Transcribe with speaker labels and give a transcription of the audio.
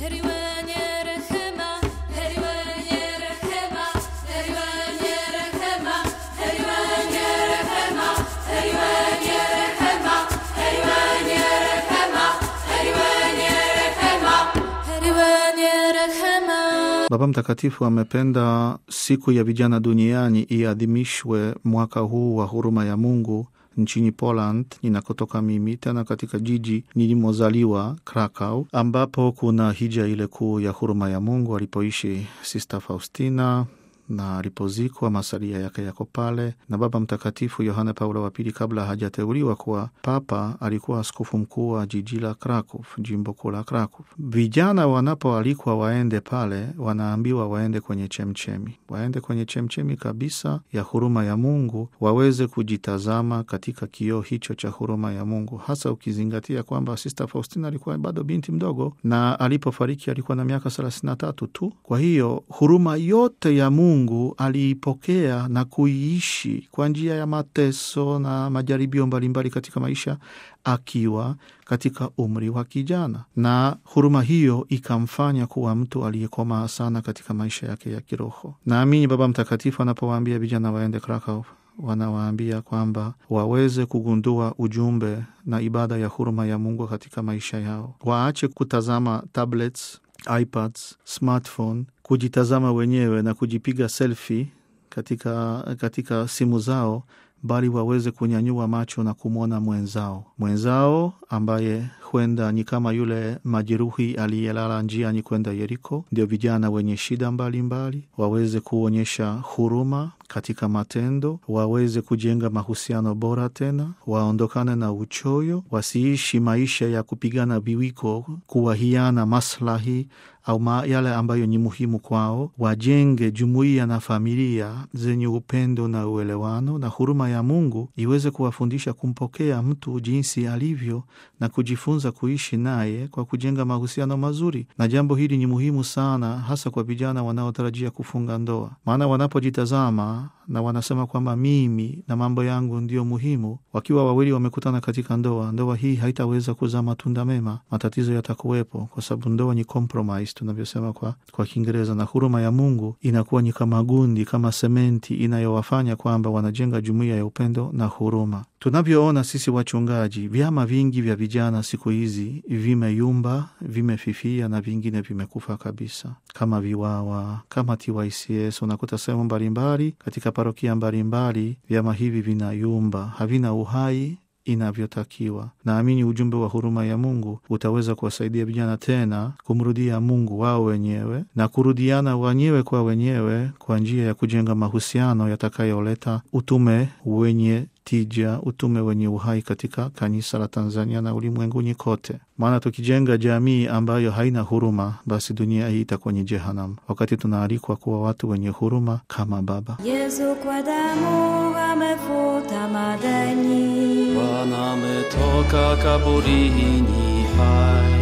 Speaker 1: heri wenye rehema, heri wenye rehema, heri wenye rehema, heri wenye rehema, heri wenye rehema, heri wenye rehema, heri wenye rehema, heri wenye rehema.
Speaker 2: Baba Mtakatifu amependa siku ya vijana duniani iadhimishwe mwaka huu wa huruma ya Mungu nchini Poland ninakotoka mimi, tena katika jiji nilimozaliwa Krakow, ambapo kuna hija ile kuu ya huruma ya Mungu alipoishi Sista Faustina na alipozikwa masalia yake yako pale. Na Baba Mtakatifu Yohane Paulo wa Pili, kabla hajateuliwa kuwa papa, alikuwa askofu mkuu wa jiji la Krakow, jimbo kuu la Krakow. Vijana wanapoalikwa waende pale, wanaambiwa waende kwenye chemchemi, waende kwenye chemchemi kabisa ya huruma ya Mungu, waweze kujitazama katika kioo hicho cha huruma ya Mungu, hasa ukizingatia kwamba Sista Faustina alikuwa bado binti mdogo na alipofariki alikuwa na miaka thelathini na tatu tu. Kwa hiyo huruma yote ya Mungu aliipokea na kuiishi kwa njia ya mateso na majaribio mbalimbali katika maisha akiwa katika umri wa kijana, na huruma hiyo ikamfanya kuwa mtu aliyekomaa sana katika maisha yake ya kiroho. Naamini Baba Mtakatifu anapowaambia vijana waende Krakow wanawaambia kwamba waweze kugundua ujumbe na ibada ya huruma ya Mungu katika maisha yao, waache kutazama tablets, iPads, smartphone, kujitazama wenyewe na kujipiga selfie katika, katika simu zao bali waweze kunyanyua macho na kumwona mwenzao mwenzao ambaye huenda ni kama yule majeruhi aliyelala njiani kwenda Yeriko. Ndio vijana wenye shida mbalimbali mbali, waweze kuonyesha huruma katika matendo, waweze kujenga mahusiano bora, tena waondokane na uchoyo, wasiishi maisha ya kupigana viwiko, kuwahiana maslahi au ma yale ambayo ni muhimu kwao, wajenge jumuiya na familia zenye upendo na uelewano, na huruma ya Mungu iweze kuwafundisha kumpokea mtu jinsi alivyo na kujifunza kuishi naye kwa kujenga mahusiano mazuri. Na jambo hili ni muhimu sana, hasa kwa vijana wanaotarajia kufunga ndoa, maana wanapojitazama na wanasema kwamba mimi na mambo yangu ndio muhimu. Wakiwa wawili wamekutana katika ndoa, ndoa hii haitaweza kuzaa matunda mema, matatizo yatakuwepo, kwa sababu ndoa ni compromise tunavyosema kwa, kwa Kiingereza. Na huruma ya Mungu inakuwa ni kama gundi, kama sementi inayowafanya kwamba wanajenga jumuiya ya upendo na huruma. Tunavyoona sisi wachungaji, vyama vingi vya vijana siku hizi vimeyumba, vimefifia na vingine vimekufa kabisa, kama Viwawa, kama TYCS. Unakuta sehemu mbalimbali katika parokia mbalimbali vyama hivi vinayumba, havina uhai inavyotakiwa. Naamini ujumbe wa huruma ya Mungu utaweza kuwasaidia vijana tena kumrudia Mungu wao wenyewe na kurudiana wenyewe kwa wenyewe kwa njia ya kujenga mahusiano yatakayoleta utume wenye tija, utume wenye uhai katika kanisa la Tanzania na ulimwenguni kote. Maana tukijenga jamii ambayo haina huruma, basi dunia hii itakuwa ni jehanamu, wakati tunaalikwa kuwa watu wenye huruma kama Baba.
Speaker 1: Yesu kwa damu amefuta madeni,
Speaker 3: Bwana ametoka kaburini hai,